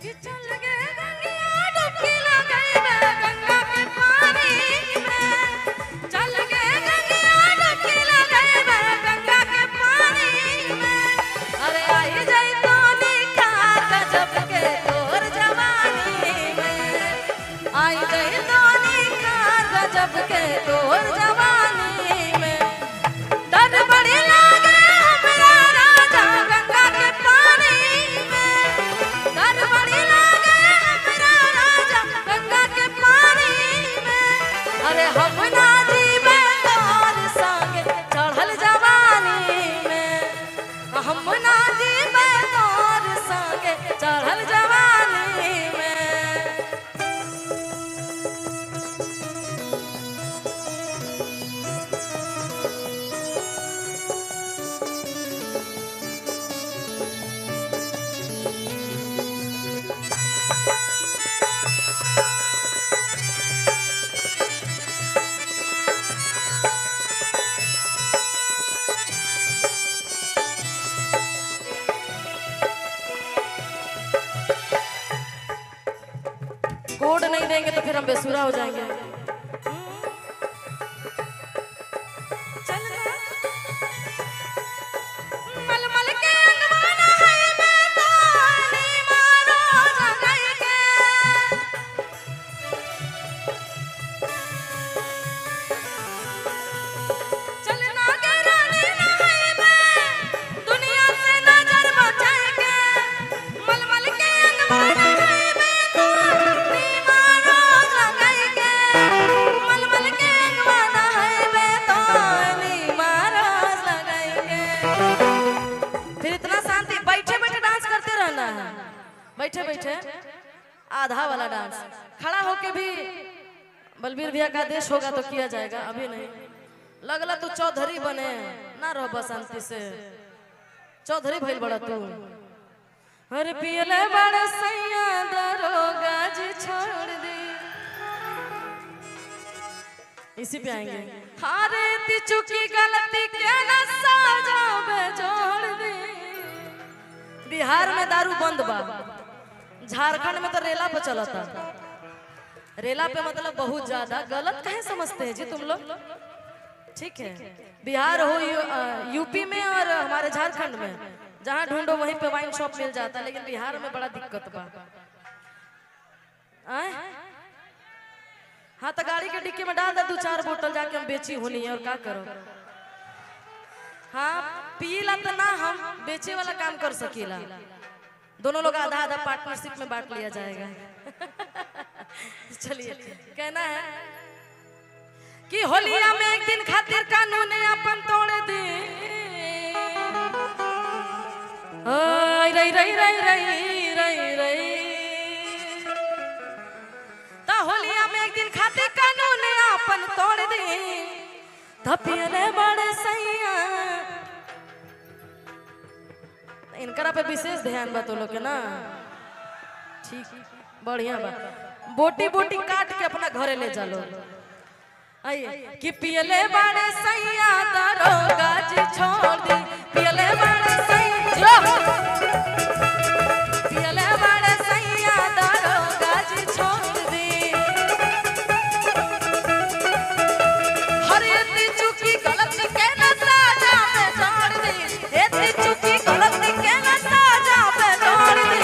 कि चल गे गंगिया डुबकी लगाइबे गंगा के पानी में चल गे गंगिया डुबकी लगाइबे गंगा के पानी में अरे आई जाई तो निखार गजब के तोर जवानी में आई जाई तो निखार गजब के तोर जवानी में डर बड़ी लागे हमरा राजा गंगा के पानी में डर बड़ी लागे हमरा राजा गंगा के पानी में अरे हम ना जीवे तोर संग चढ़ल जवानी में हम ना जीवे तोर संग चढ़ल जवानी में कोड नहीं देंगे तो फिर हम बेसुरा हो जाएंगे चल ना। मलमल के अंगवाना है मैं तो अली मारो जगई के। चल ना गे रानी ना है मैं, दुनिया से नजर बचाए के। मलमल के अंगवाना है मैं तो अली मारो जगई के। मलमल के अंगवाना है मैं तो अली मारो जगई के। फिर इतना शांति बैठे बैठे डांस करते रहना है बैठे बैठे आधा वाला डांस खड़ा होके भी बलबीर भैया का आदेश होगा तो किया जाएगा अभी नहीं लगला तू चौधरी बने ना रहो बस शांति से चौधरी भइल बड़ा तू अरे पियले बड़ा सैया दरोगा जी छोड़ दी इसी पे आएंगे हारे ती चुकी गलती के न साजा में जोड़ दी बिहार में दारू बंद बा झारखंड में तो रेला पे चलता रेला पे मतलब बहुत ज्यादा गलत कहे समझते हैं जी तुम लोग ठीक है बिहार हो यू, अ, यूपी में और हमारे झारखंड में जहाँ ढूंढो वहीं पे वाइन शॉप मिल जाता है लेकिन बिहार में बड़ा दिक्कत बा आय? हाँ तो गाड़ी के डिक्की में डाल दे दो चार बोतल जाके हम बेची होनी है और क्या करो हाँ पीला तो ना हम बेचे वाला काम कर सकीला दोनों लोग आधा आधा पार्टनरशिप में बांट लिया जाएगा चलिए कहना है कि होलिया में एक दिन खातिर कानून अपन तोड़ दी ओय रई रई रई रई रई रई ता होलिया में एक दिन खातिर कानून अपन तोड़ दी धपियले बड़े सैया इनकरा पे विशेष ध्यान बा तो लोग के ना ठीक बढ़िया बा बोटी बोटी काट के अपना घरे ले चलो आइए कि पियले बड़े सैया दरोगा जी छोड़ दी पियले बड़े सैया पियले बड़े सैया दरोगा जी छोड़ दी हर इतनी चुकी गलती के न साजा में छोड़ दी इतनी चुकी गलती के न साजा में छोड़ दी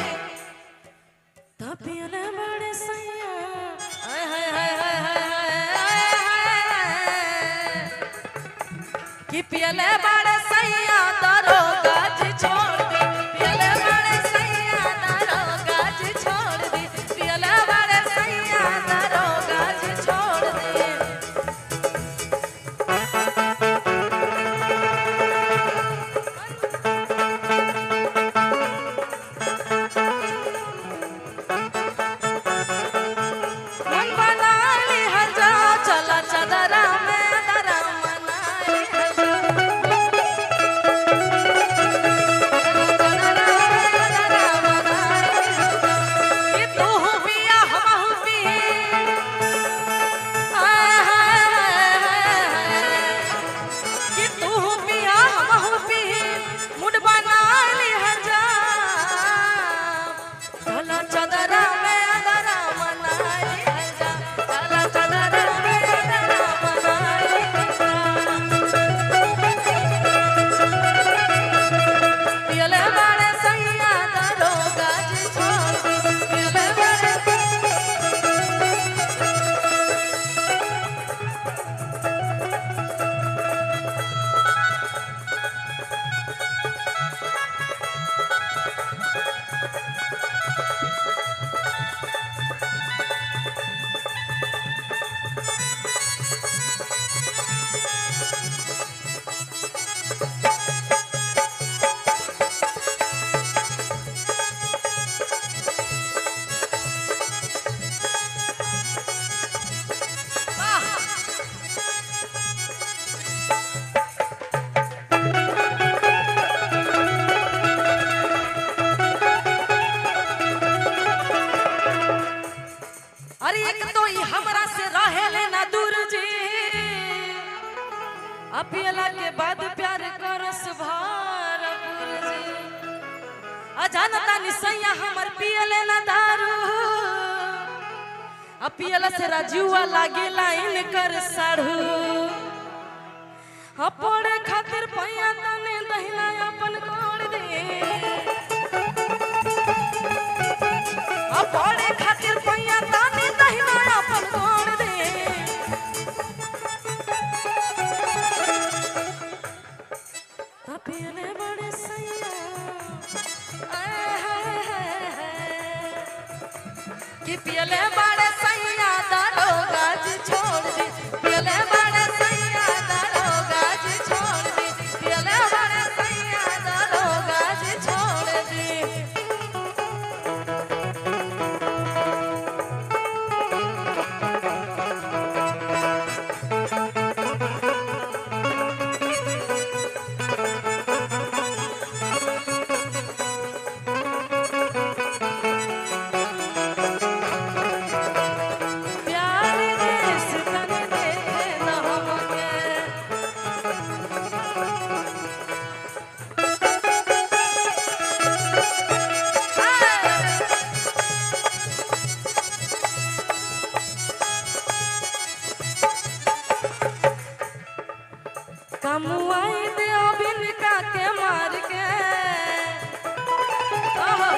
तपियले बड़े सैया हाय हाय हाय हाय हाय हाय हाय कि पियले बड़े सैया दरोगा जी छोड़ दी पियले बड़े सैया दरोगा जी छोड़ दी पियले बड़े सैया दरोगा जी छोड़ दी मन बना ली हर जाओ चला चदरा में दरा मना ली हर जाओ एक तो ई हमरा से रहेले ना दूर जी अपियला के बाद प्यार करस भरपूर जी अजानता निसैया हमर पियले ना दारू अपियला से राजुआ लागेला इनकर साढ़ू अपने खातिर पैया तने दहिना अपन कोड़ दे अपने खातिर पैया तने दहिना अपन कोड़ दे अपियले बड़े सैया आय हाय हाय हाय कि पियले बड़े सैया दारो गाज छोड़ दी पियले बड़े सैया दारो गाज छोड़ दी पियले बड़े सैया दारो गाज छोड़ दी प्यार देश तन देखे न हमके कमुआई दे बिन का के मार के ओहो।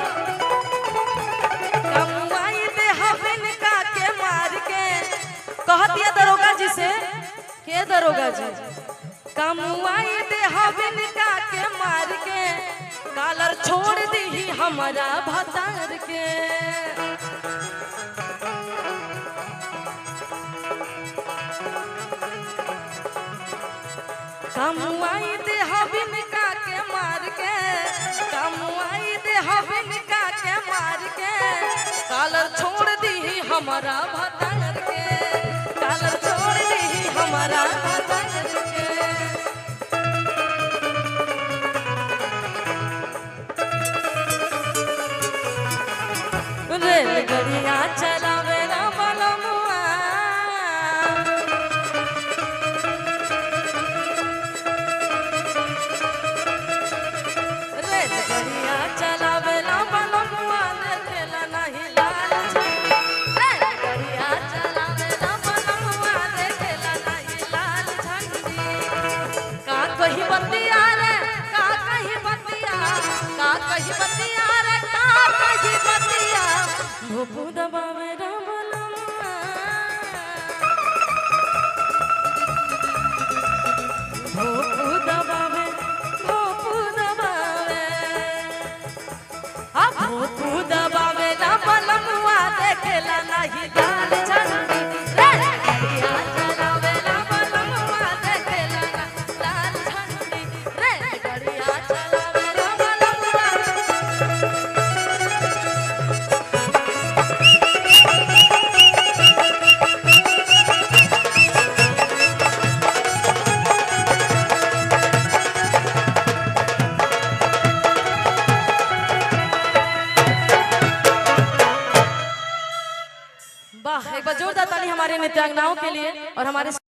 कमुआई दे बिन का के मार के कहती है दरोगा जी से के दरोगा जी कमुआई दे बिन का के मार के कालर छोड़ दी हमारा भतार के कमुआई दे हबिन का के मार के कमुआई दे हबिन का के मार के कालर छोड़ दी हमारा भतार के कालर छोड़ दी हमारा भतार के रेलगड़िया चलावे ना बलमुआ रेलगड़िया चलावेला बलमुआ देखेला नहीं लाल झंडी रेलगड़िया चलावेला बलमुआ देखेला नहीं लाल झंडी का कही बतिया रे का कही बतिया का कही बतिया रे का कही बतिया भूपू दबावे रा बलमुआ भोपू दबावे भोपू दबावे आ भोपू दबावे ना बलमुआ देखेला नहीं दाल झंडी रे गड़िया चलावे ना बलमुआ देखेला ना लाल झंडी रे गड़िया चलावे ना बलमुआ वाह एक बार जोरदार ताली हमारे नृत्यांगनाओं के लिए और हमारे